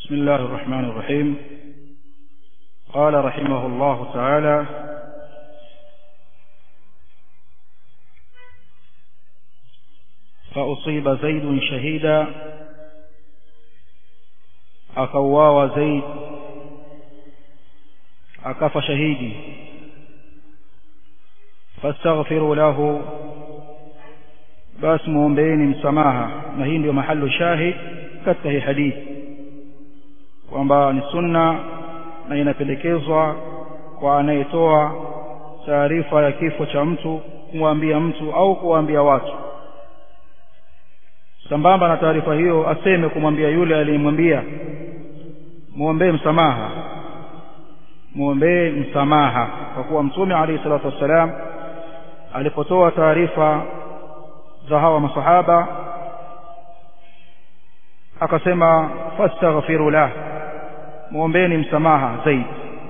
بسم الله الرحمن الرحيم قال رحمه الله تعالى فأصيب زيد شهيدا akauawa zaid akafa shahidi fastaghfiru lahu basi muombeeni msamaha na hii ndio mahali shahid katika hii hadithi kwamba ni sunna na inapendekezwa kwa anayetoa taarifa ya kifo cha mtu kumwambia mtu au kuwaambia watu sambamba na taarifa hiyo aseme kumwambia yule aliyemwambia muombee msamaha muombee msamaha kwa kuwa mtume alayhi salatu wassalam alipotoa taarifa za hawa masahaba akasema fastaghfiru lah muombeeni msamaha zaidi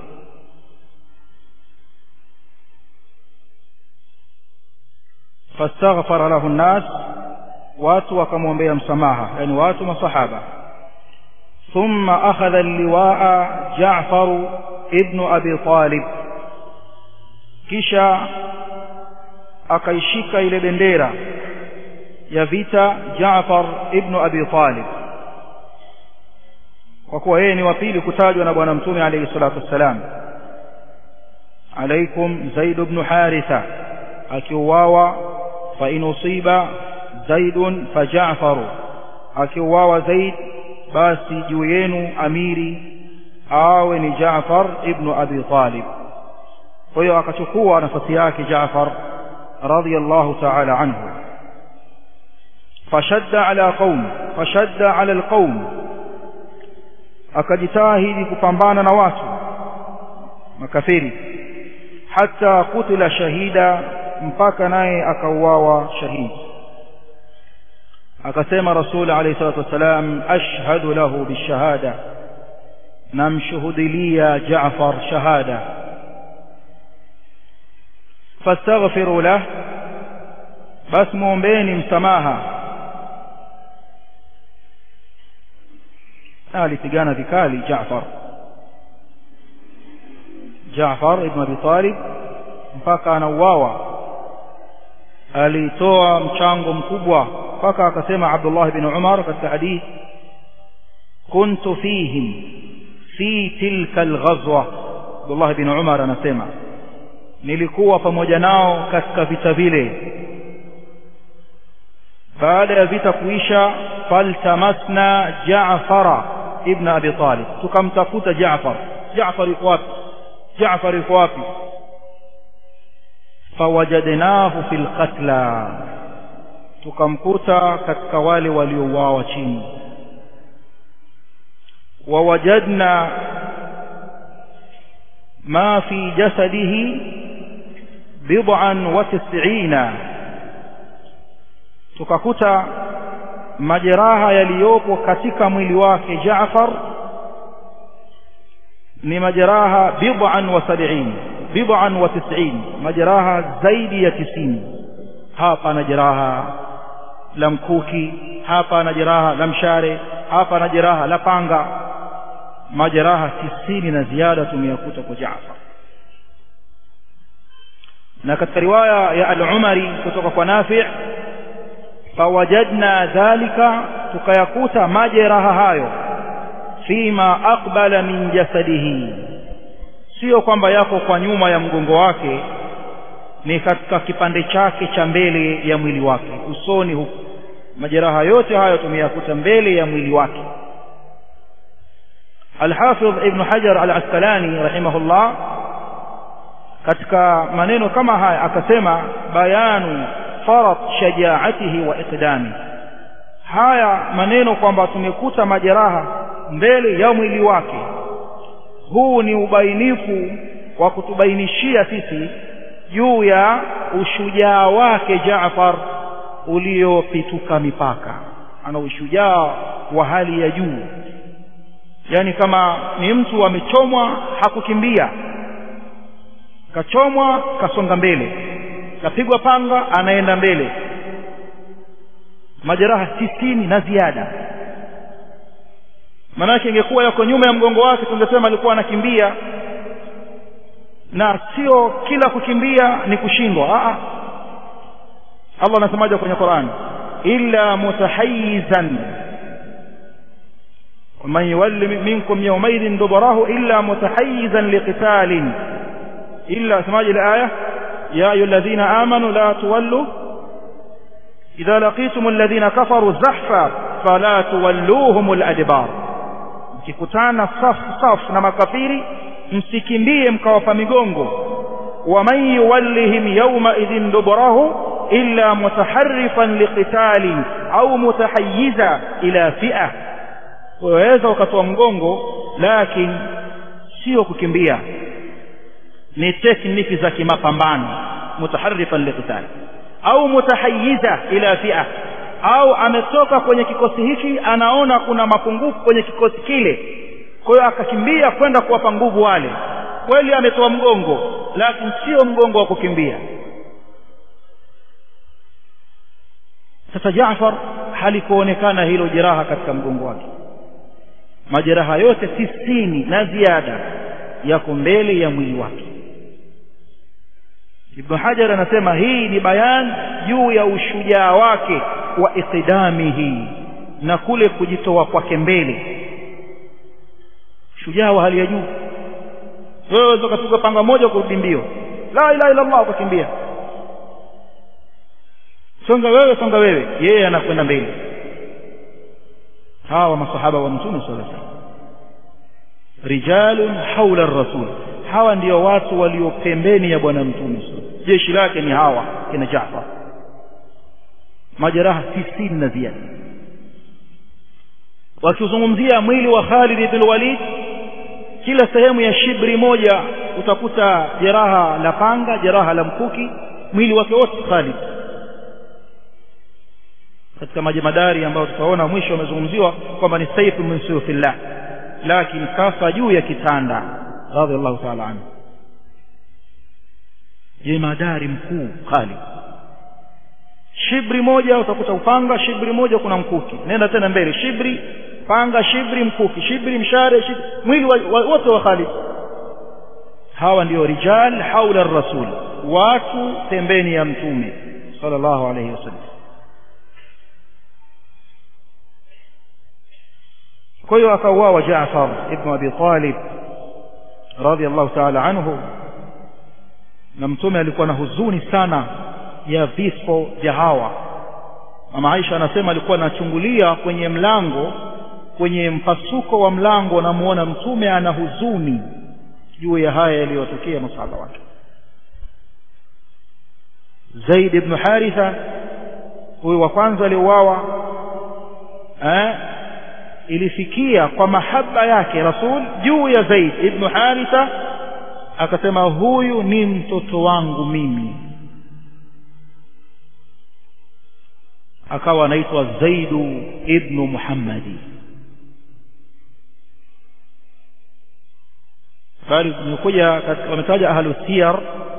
fastaghfara lahu nnas watu wakamwombea msamaha yani watu masahaba thumma akhadha alliwaa Jaafar ibn Abi Talib kisha akaishika ile bendera ya vita Jaafar ibn Abi Talib kwa kuwa yeye ni wa pili kutajwa na bwana mtume alayhi salatu wassalam alaikum Zaid ibn Haritha akiuawa fa in usiba zaidun fa Ja'faru akiuawa Zaid basi juu yenu amiri awe ni Jaafar ibn Abi Talib kwa hiyo akachukua nafasi yake Jaafar radiyallahu ta'ala anhu fashadda ala qaum fashadda ala alqaum akajitahidi kupambana na watu makafiri hata kutila shahida mpaka naye akauawa shahidi akasema rasul alayhi salatu wasalam ashhadu lahu bishahada namshuhudilia Jaafar shahada fastaghfiru lah bas muombeeni msamaha alipigana vikali Jaafar Jaafar ibn Abi Talib mpaka anauawa alitoa mchango mkubwa mpaka akasema Abdullah ibn Umar katika hadithi kuntu fihim fi tilka alghazwa Abdullah ibn Umar anasema nilikuwa pamoja nao katika vita vile baada ya vita kuisha faltamasna Jaafara ibn Abi Talib tukamtafuta Jaafar Jaafar yuko wapi Jaafar yuko wapi fawajadnahu fil qatla tukamkuta katika wale waliouawa chini wawajadna ma fi jasadihi bid'an wa tis'ina tukakuta majeraha yaliyopo katika mwili wake Jaafar ni majeraha bid'an wa sab'in bid'an wa tis'in majeraha zaidi ya tisini hapa na jeraha la mkuki hapa na jeraha la mshare hapa na jeraha la panga majeraha tisini na ziada tumeyakuta kwa Jaafar na katika riwaya ya al-Umari kutoka kwa Nafi' fawajadna dhalika tukayakuta majeraha hayo fima aqbala min jasadihi sio kwamba yako kwa nyuma ya mgongo wake ni katika kipande chake cha mbele ya mwili wake usoni huku majeraha yote hayo tumeyakuta mbele ya mwili wake Al-Hafidh Ibn Hajar Al-Asqalani rahimahullah katika maneno kama haya akasema bayanu farat shajaatihi wa iqdami haya maneno kwamba tumekuta majeraha mbele ya mwili wake huu ni ubainifu wa kutubainishia sisi juu ya ushujaa wake Jaafar uliopituka mipaka ana ushujaa wa hali ya juu yani kama ni mtu amechomwa hakukimbia kachomwa kasonga mbele kapigwa panga anaenda mbele majeraha tisini na ziada maanake ingekuwa yako nyuma ya mgongo wake tungesema alikuwa anakimbia na sio kila kukimbia ni kushindwa a Allah anasemaje kwenye Qur'an illa mutahayyizan ومن يولي منكم يومئذ دبره إلا متحيزا لقتال إلا سماج الآية يا أيها الذين آمنوا لا تولوا إذا لقيتم الذين كفروا زحفا فلا تولوهم الأدبار mkikutana safu safu na makafiri msikimbie mkawapa migongo waman yuwallihim yawma idhin duburahu illa mutaharrifan liqitali au mutahayyiza ila fi'a waweza ukatoa mgongo lakini sio kukimbia ni tekniki za kimapambano mutaharrifan liqitali au mutahayyiza ila fi'a au ametoka kwenye kikosi hiki anaona kuna mapungufu kwenye kikosi kile kwa hiyo akakimbia kwenda kuwapa nguvu wale kweli ametoa mgongo lakini sio mgongo wa kukimbia sasa Jaafar halikuonekana hilo jeraha katika mgongo wake majeraha yote tisini na ziada yako mbele ya mwili wake Ibn Hajar anasema hii ni bayan juu ya ushujaa wake wa iqdamihi na kule kujitoa kwake mbele shujaa wa hali ya juu wewe ukatuka panga moja kurudi mbio la ilaha illa Allah ukakimbia songa wewe songa wewe yeye anakwenda mbele hawa masahaba wa mtume sallallahu alaihi wasallam rijalun haula rasul hawa ndio watu walio pembeni ya bwana mtume jeshi lake ni hawa kina Jaafar majeraha tisini na ziada wakizungumzia mwili wa Khalid ibn Walid kila sehemu ya shibri moja utakuta jeraha la panga jeraha la mkuki mwili wake wote Khalid katika majemadari ambayo tutaona mwisho wamezungumziwa kwamba ni saifu min suyufillah lakini kafa juu ya kitanda radhiallahu ta'ala anhu jemadari mkuu Khalid shibri moja utakuta upanga shibri moja kuna mkuki nenda tena mbele shibri panga shibri mkuki shibri mshare shibri mwili wote wa, wa Khalid hawa ndio rijal haula rasul watu pembeni ya mtume sallallahu alayhi wasallam kwa hiyo akauawa Jaafar ibn Abi Talib radiyallahu ta'ala anhu na mtume alikuwa na huzuni sana ya vifo vya hawa mama Aisha anasema alikuwa anachungulia kwenye mlango kwenye mpasuko wa mlango namuona mtume ana huzuni juu ya haya yaliyotokea masahaba wake Zaid ibn Haritha huyu wa kwanza aliuawa eh ilifikia kwa mahaba yake Rasul juu ya Zaid ibn Haritha akasema huyu ni mtoto wangu mimi akawa anaitwa Zaidu ibn Muhammadi bali nimekuja wametaja ahlu siyar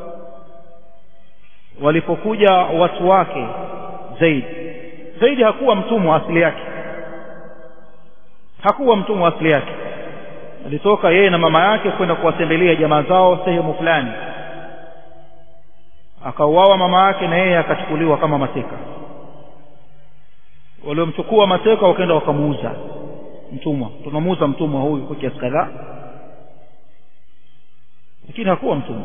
walipokuja watu wake Zaid Zaid hakuwa mtumwa asili yake hakuwa mtumwa asili yake alitoka yeye na mama yake kwenda kuwatembelea jamaa zao sehemu fulani akauawa mama yake na yeye akachukuliwa kama mateka waliomchukua mateka wakaenda wakamuuza mtumwa tunamuuza mtumwa huyu kwa kiasi kadhaa lakini hakuwa mtumwa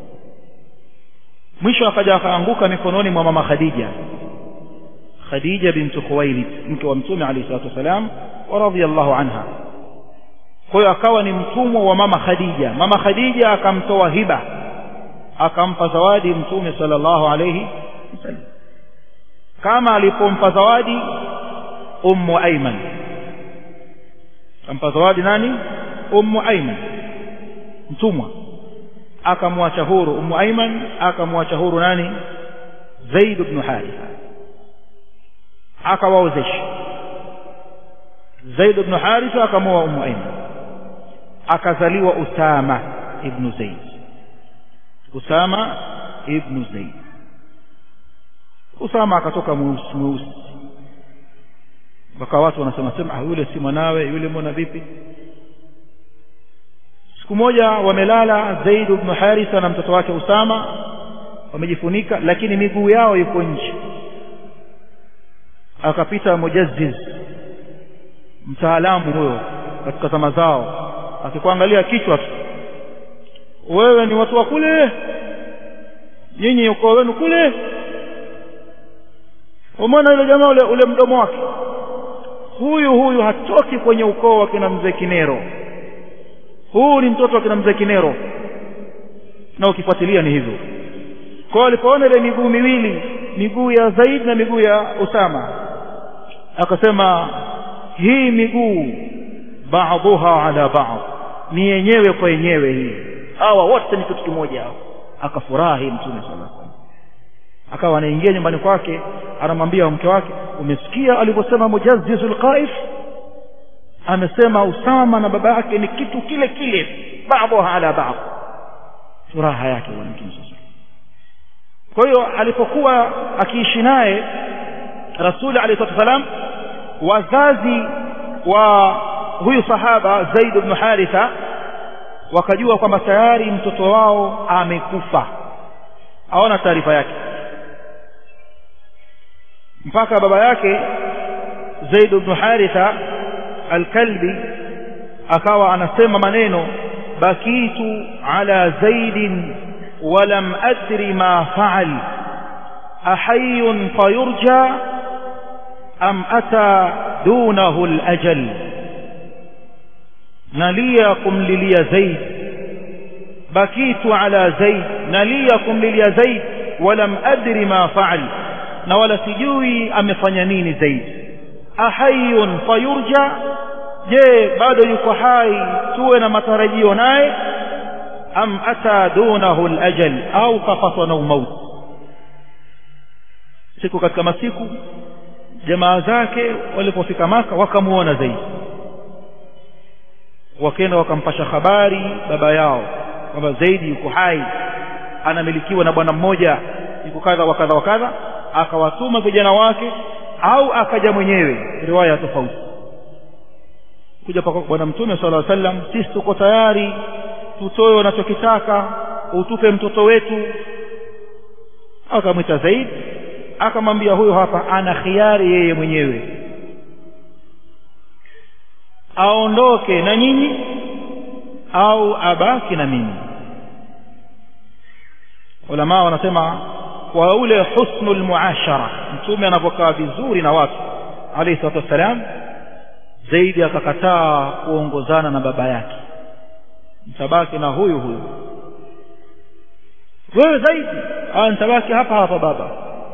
mwisho akaja akaanguka mikononi mwa mama Khadija Khadija bintu Khuwailid mke wa mtume alayhi salatu wasalam wa radhiyallahu anha kwa hiyo akawa ni mtumwa wa mama Khadija mama Khadija akamtoa hiba akampa zawadi mtume sallallahu alayhi wasallam kama alipompa zawadi ummu Ayman akampa zawadi nani ummu Ayman mtumwa akamwacha huru ummu Ayman akamwacha huru nani Zaid ibn Haritha akawaozesha Zaid ibn Haritha akamoa ummu Ayman akazaliwa Usama ibn Zaid Usama ibn Zaid Usama akatoka mweusi mweusi mpaka watu wanasema sema ah yule si mwanawe yule mbona vipi siku moja wamelala Zaid ibn Haritha na mtoto wake Usama wamejifunika lakini miguu yao iko nje akapita mujazziz mtaalamu huyo katika zama zao akikuangalia kichwa tu wewe ni watu wa kule nyinyi ukoo wenu kule umeona yule jamaa ule, ule mdomo wake huyu huyu hatoki kwenye ukoo wa kina mzee Kinero huu ni mtoto wa kina mzee Kinero na ukifuatilia ni hivyo kwa alipoona ile miguu miwili miguu ya Zaid na miguu ya Usama akasema hii miguu ba'dhuha ala ba'd ni yenyewe kwa yenyewe hii hawa wote ni kitu kimoja hao akafurahi mtume sallallahu alaihi wasallam akawa anaingia nyumbani kwake anamwambia mke wake umesikia alivyosema mujazzizul qaif amesema Usama na baba yake ni kitu kile kile ba'dhuha ala ba'd furaha yake bwana mtume kwa hiyo alipokuwa akiishi naye rasuli alayhi wasallam wazazi wa huyu sahaba Zaid ibn Haritha wakajua kwamba tayari mtoto wao amekufa hawana taarifa yake mpaka baba yake Zaid ibn Haritha al-Kalbi akawa anasema maneno bakitu ala Zaidin ولم أدر ما فعل أحي فيرجى أم أتى دونه الأجل نليكم للي زيد بكيت على زيد نليكم للي زيد ولم أدر ما فعل نولا سجوي أمفنينين زيد أحي فيرجى je bado yuko hai tuwe na matarajio naye am ata dunahu alajal au kafatwa na umauti siku katika masiku jamaa zake walipofika maka wakamuona zaidi wakaenda wakampasha habari baba yao kwamba zaidi yuko hai anamilikiwa na bwana mmoja yuko kadha wa kadha wa kadha akawatuma vijana wake au akaja mwenyewe riwaya tofauti kuja kwa bwana mtume sallallahu alaihi wasallam sisi tuko tayari tutoe unachokitaka utupe mtoto wetu akamwita Zaid akamwambia huyo hapa ana khiari yeye mwenyewe aondoke na nyinyi au abaki na mimi ulama wanasema kwa ule husnul muashara mtume anapokaa vizuri na watu alayhi salatu wassalam Zaidi akakataa kuongozana na baba yake mtabaki na huyu huyu wewe zaidi ah nitabaki hapa hapa baba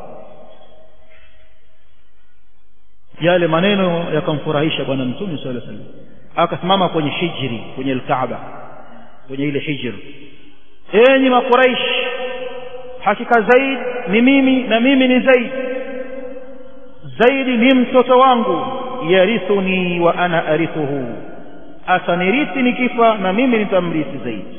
yale maneno yakamfurahisha bwana mtume sallallahu alaihi wasallam akasimama kwenye hijri kwenye alkaaba kwenye ile hijri enyi makuraish hakika zaid ni mimi na mimi ni zaid zaidi ni mtoto wangu yarithuni wa ana arithuhu atanirithi nikifa na mimi nitamrithi zaidi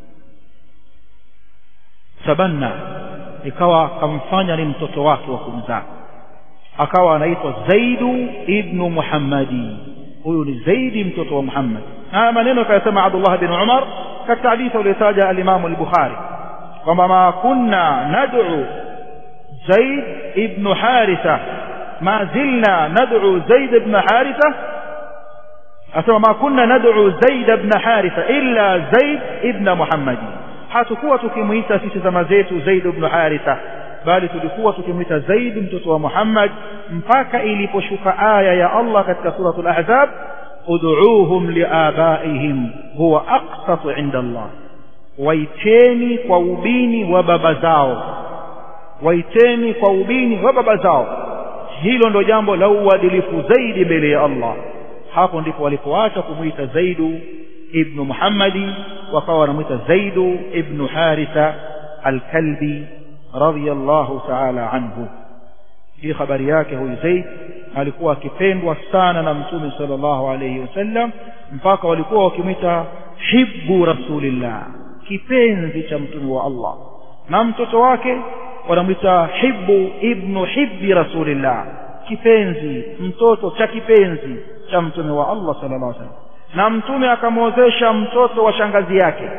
tabanna ikawa kamfanya ni mtoto wake wa kumzaa akawa anaitwa Zaidu ibnu Muhammadi huyu ni Zaidi mtoto wa Muhammad haya maneno kayasema Abdullah bin Umar katika hadithi aliyotaja al-Imam al-Bukhari kwamba ma kunna nad'u Zaid ibn Haritha ma zilna nad'u Zaid ibn Haritha asema ma kunna nad'u Zaid ibn Haritha illa Zaid ibn Muhammad hatukuwa tukimuita sisi zama zetu Zaid ibn Haritha bali tulikuwa tukimwita Zaid mtoto wa Muhammad mpaka iliposhuka aya ya Allah katika suratul Ahzab ud'uuhum liabaihim huwa aqsatu inda Allah waiteni kwa ubini wa baba zao waiteni kwa ubini wa baba zao hilo ndo jambo la uadilifu zaidi mbele ya Allah hapo ndipo walipoacha kumwita Zaidu ibnu Muhammadi wakawa wanamwita Zaidu ibnu Haritha al-Kalbi radiyallahu ta'ala anhu hii habari yake huyu Zaid alikuwa akipendwa sana na mtume sallallahu alayhi wasallam mpaka walikuwa wakimwita hibbu rasulillah kipenzi cha mtume wa Allah na mtoto wake wanamwita hibbu ibnu hibbi rasulillah kipenzi mtoto cha kipenzi cha mtume wa Allah sallallahu alaihi wasallam na mtume akamwozesha mtoto wa shangazi yake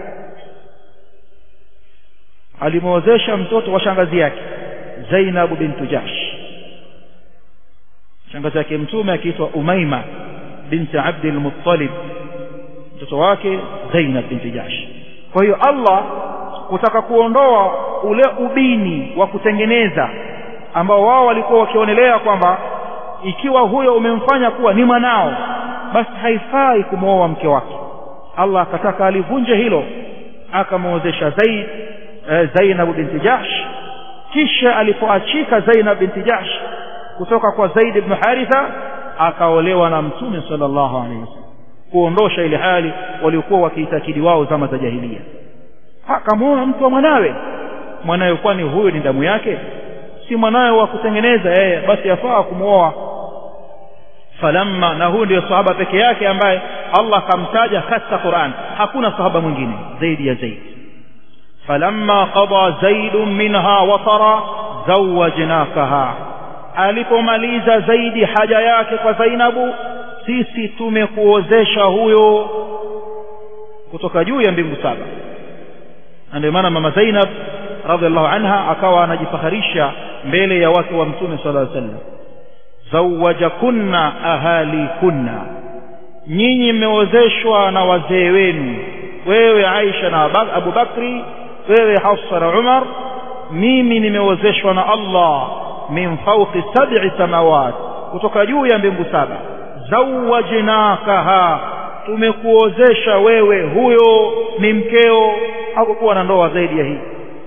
alimwozesha mtoto wa shangazi yake Zainab bintu Jahsh shangazi yake mtume akiitwa Umaima binti Abdul Muttalib mtoto wake Zainab binti Jahsh kwa hiyo Allah kutaka kuondoa ule ubini wa kutengeneza ambao wao walikuwa wakionelea kwamba ikiwa huyo umemfanya kuwa ni mwanao basi haifai kumwoa mke wake Allah akataka alivunje hilo akamwozesha Zaid eh, Zainab binti Jahsh kisha alipoachika Zainab binti Jahsh kutoka kwa Zaid ibn Haritha akaolewa na Mtume sallallahu alaihi wasallam kuondosha ile hali waliokuwa wakiitakidi wao zama za jahiliya akamwoa mtu wa mwanawe mwanawe kwani huyo ni damu yake si mwanawe wa kutengeneza yeye basi yafaa kumwoa falamma na huyu ndio sahaba peke yake ambaye Allah akamtaja katika Qur'an hakuna sahaba mwingine zaidi ya Zaid falamma qada Zaid minha watara zawajnakaha alipomaliza zaidi haja yake kwa Zainabu sisi tumekuozesha huyo kutoka juu ya mbingu saba na ndio maana mama Zainab radhiallahu anha akawa anajifaharisha mbele ya wake wa mtume sallallahu alaihi wasallam zawajakunna ahalikunna nyinyi mmeozeshwa na wazee wenu wewe Aisha na Abu Bakri wewe Hafsa na Umar mimi nimeozeshwa na Allah min fawqi sab'i samawat kutoka juu ya mbingu saba zawajnakaha tumekuozesha wewe huyo ni mkeo hakukuwa na ndoa zaidi ya hii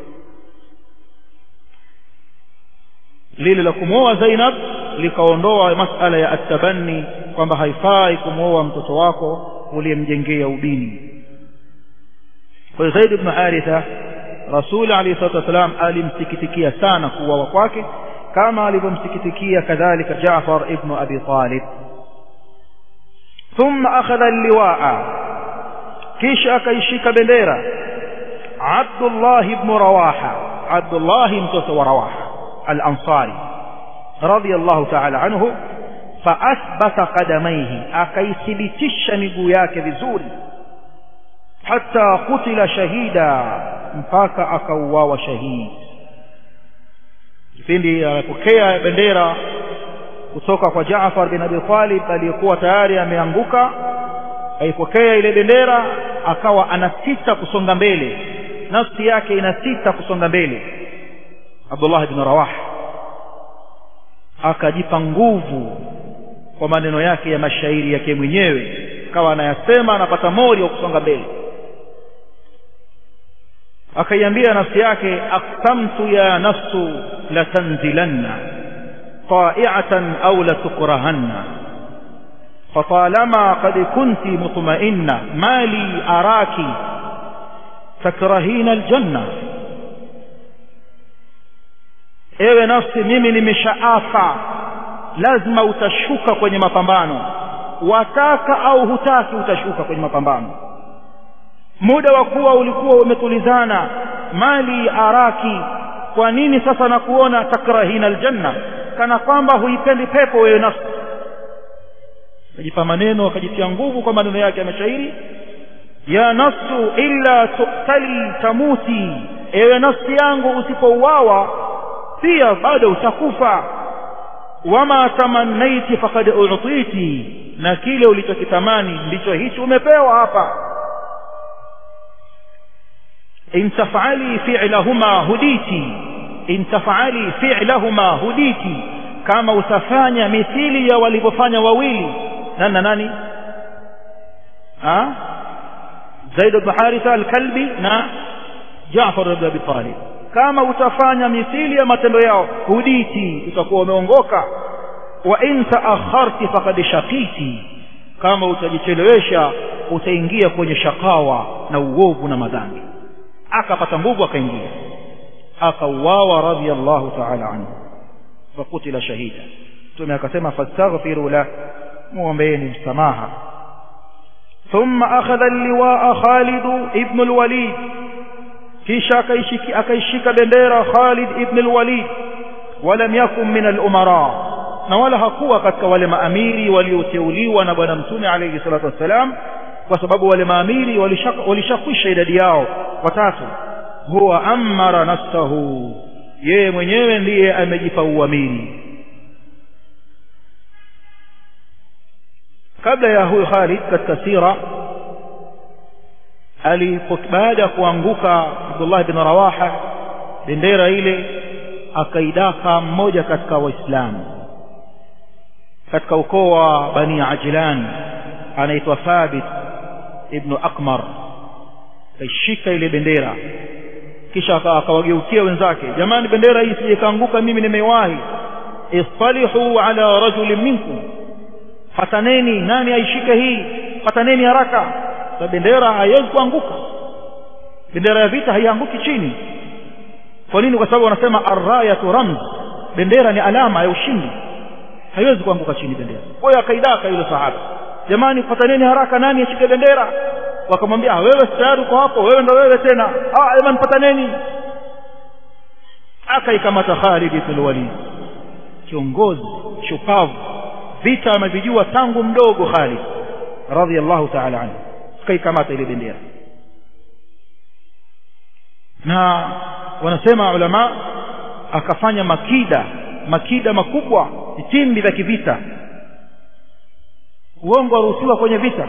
lile la kumwoa Zainab likaondoa masala ya atabanni kwamba haifai kumwoa mtoto wako uliyemjengea ubini kwa hiyo Zaid ibn Haritha Rasul alayhi salatu wasalam alimsikitikia sana kuuawa kwake kama alivyomsikitikia kadhalika Jaafar ibn Abi Talib ثم أخذ اللواء كيش أكيشيك بنديرة عبد الله بن رواحة عبد الله متوس ورواحة الأنصاري رضي الله تعالى عنه فأثبت قدميه أكيثبتش مقوياك بزوري حتى قتل شهيدا mpaka akauawa shahidi kipindi anapokea bendera kutoka kwa Jaafar bin Abi Talib aliyekuwa tayari ameanguka aipokea ile bendera akawa anasita kusonga mbele nafsi yake inasita kusonga mbele Abdullah bin Rawah akajipa nguvu kwa maneno yake ya mashairi yake mwenyewe akawa anayasema anapata mori wa kusonga mbele akaiambia nafsi yake aqsamtu ya nafsu latanzilanna طائعة أو لتكرهن فطالما قد كنت مطمئنة ما لي أراك تكرهين الجنة ewe nafsi mimi nimeshaafa lazima utashuka kwenye mapambano wataka au hutaki utashuka kwenye mapambano muda wa kuwa ulikuwa umetulizana mali araki kwa nini sasa nakuona takrahina aljanna kana kwamba huipendi pepo wewe nafsi akajipa maneno akajitia nguvu kwa maneno yake ya mashairi ya nafsu illa tuqtali tamuti ewe nafsi yangu usipouawa pia bado utakufa wama tamannaiti faqad u'titi na kile ulichokitamani ndicho hicho umepewa hapa in taf'ali fi'lahuma huditi in taf'ali fi'lahuma huditi kama utafanya mithili ya walivyofanya wawili nani na nani ha Zaid ibn Haritha al-Kalbi na Jaafar ibn Abi Talib kama utafanya mithili ya matendo yao huditi utakuwa umeongoka wa in taakharti faqad shaqiti kama utajichelewesha utaingia kwenye shakawa na uovu na madhambi akapata nguvu akaingia akauawa radiyallahu ta'ala anhu fakutila shahida tume akasema fastaghfiru la muombeeni msamaha ثم أخذ اللواء خالد ابن الوليد kisha akaishika akaishika bendera Khalid ibn al-Walid walam yakun min al-umara na wala hakuwa katika wale maamiri walioteuliwa na bwana mtume alayhi salatu wassalam kwa sababu wale maamiri walishakwisha idadi yao watatu huwa amara nafsahu yeye mwenyewe ndiye amejipa uamiri kabla ya huyu Khalid katika sira alipo baada ya kuanguka Abdullah bin Rawaha bendera ile akaidaka mmoja katika waislamu katika ukoo wa Bani Ajlan anaitwa Thabit ibn Akmar kaishika ile bendera kisha akawageukia wenzake jamani bendera hii sije kaanguka mimi nimewahi istalihu ala rajulin minkum fataneni nani aishike hii fataneni haraka sa bendera haiwezi kuanguka bendera ya vita haianguki chini kwa nini kwa sababu wanasema arrayatu ramz bendera ni alama ya ushindi haiwezi kuanguka chini bendera kwa hiyo akaidaka yule sahaba jamani fataneni haraka nani ashike bendera wakamwambia wewe tayari uko hapo wewe ndo wewe tena ah jamani pataneni akaikamata Khalid ibn Walid kiongozi shupavu vita amevijua tangu mdogo Khalid radhiallahu ta'ala anhu akaikamata ile bendera na wanasema ulama akafanya makida makida makubwa vitimbi vya kivita uongo waruhusiwa kwenye vita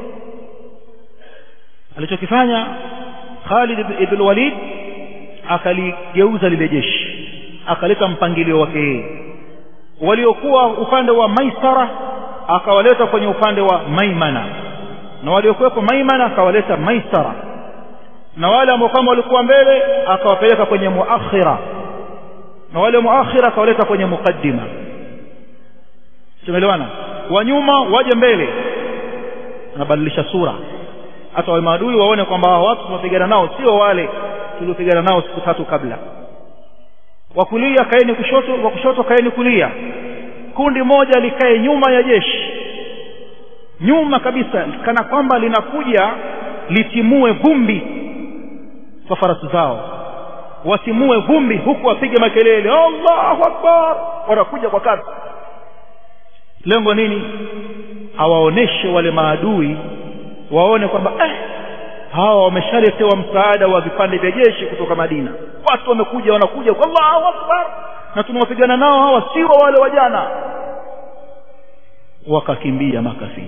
alichokifanya Khalid ibn Walid akaligeuza lile jeshi akaleta mpangilio wake yeye waliokuwa upande wa Maisara akawaleta kwenye upande wa Maimana na waliokuwepo Maimana akawaleta Maisara na wale ambao kama walikuwa mbele akawapeleka kwenye muakhira na wale muakhira akawaleta kwenye mukaddima tumeelewana wa nyuma waje mbele anabadilisha sura hata wale maadui waone kwamba hao watu tunapigana nao sio wale tuliopigana nao siku tatu kabla wa kulia kaeni kushoto wa kushoto kaeni kulia kundi moja likae nyuma ya jeshi nyuma kabisa kana kwamba linakuja litimue vumbi kwa farasi zao watimue vumbi huku wapige makelele Allahu akbar wanakuja kwa kasi lengo nini awaoneshe wale maadui waone kwamba eh, hawa wameshaletewa msaada wa vipande vya jeshi kutoka Madina watu wamekuja wanakuja kwa Allahu akbar na tunawapigana nao hawa sio wale wajana wakakimbia makafiri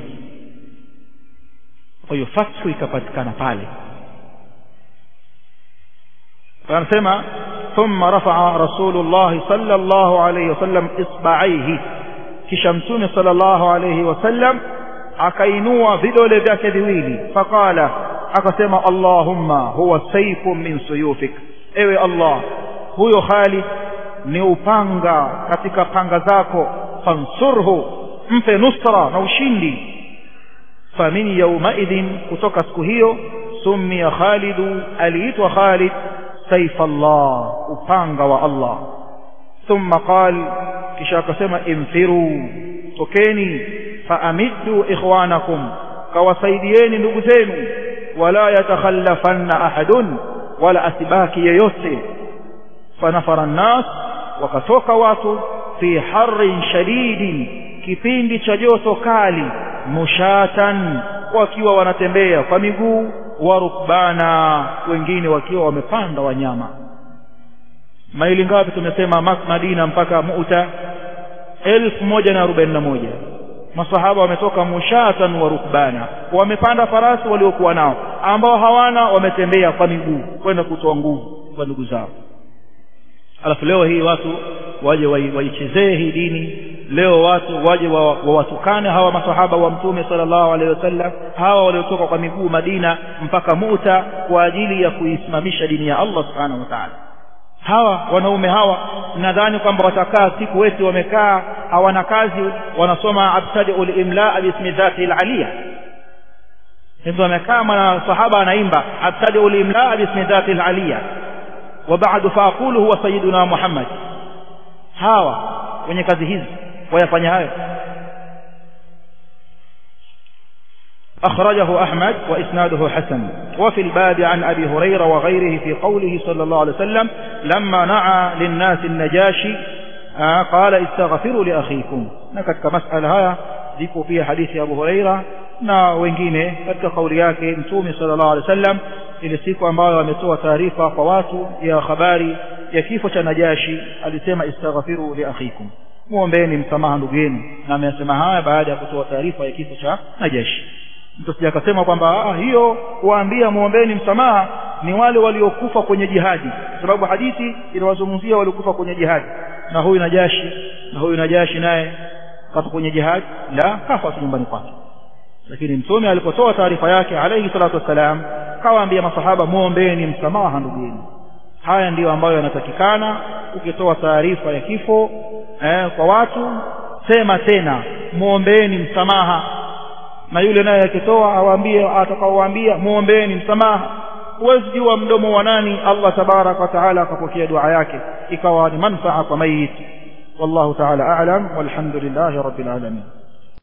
kwa hiyo fathu ikapatikana pale anasema thumma rafa'a rasulullah sallallahu alayhi wasallam isba'aihi kisha mtume sallallahu alayhi wasallam akainua vidole vyake viwili faqala akasema allahumma huwa sayfun min suyufik ewe allah huyo Khalid ni upanga katika panga zako fansurhu mpe nusra na ushindi famin yaumaidhin kutoka siku hiyo summiya khalidu aliitwa khalid سيف الله upanga wa Allah thumma qal kisha akasema infiru tokeni faamiddu ikhwanakum kawasaidieni ndugu zenu wala yatakhallafanna ahadun wala asibaki yeyote fanafara an-nas wakatoka watu fi harrin shadidin kipindi cha joto kali mushatan wakiwa wanatembea kwa miguu wa rukbana wengine wakiwa wamepanda wanyama maili ngapi tumesema Madina mpaka Mu'ta elfu moja na arobaini na moja masahaba wametoka mushatan wa rukbana wamepanda farasi waliokuwa nao ambao hawana wametembea kwa miguu kwenda kutoa nguvu kwa ndugu zao alafu leo hii watu waje waichezee hii dini leo watu waje wawatukane wa hawa masahaba wa mtume sallallahu alaihi wasallam hawa waliotoka kwa miguu Madina mpaka Muta kwa ajili ya kuisimamisha dini ya Allah subhanahu wa ta'ala hawa wanaume hawa nadhani kwamba watakaa siku weti wamekaa hawana kazi wanasoma abtadiul imla bismi dhati alaliya ndio wamekaa mwana sahaba anaimba abtadiul imla bismi dhati alaliya وبعد فاقول هو سيدنا محمد hawa wenye kazi hizi wayafanya hayo أخرجه أحمد وإسناده حسن وفي الباب عن أبي هريرة وغيره في قوله صلى الله عليه وسلم لما نعى للناس النجاشي qala istaghfiru li akhikum na katika masala haya zipo pia hadithi ya Abu Huraira na wengine katika kauli yake mtume sallallahu alaihi wasallam ile siku ambayo ametoa taarifa kwa watu ya habari ya kifo cha Najashi alisema istaghfiru li akhikum muombeeni msamaha ndugu yenu na amesema haya baada ya kutoa taarifa ya kifo cha Najashi mtu sija akasema kwamba ah, hiyo kuwaambia muombeeni msamaha ni wale waliokufa kwenye jihadi sababu hadithi inawazungumzia waliokufa kwenye jihadi na huyu Najashi na huyu Najashi naye kafa kwenye jihadi la kafa nyumbani kwake lakini mtume alipotoa taarifa yake alayhi salatu wassalam kawaambia masahaba muombeeni msamaha ndugu yenu haya ndiyo ambayo yanatakikana ukitoa taarifa ya kifo eh, kwa watu sema tena muombeeni msamaha na yule naye akitoa awaambie atakaowaambia muombeeni msamaha huwezi jua mdomo wa nani Allah tabarak wa taala akapokea dua yake ikawa ni manfaa kwa mayit wallahu taala a'lam walhamdulillahi rabbil alamin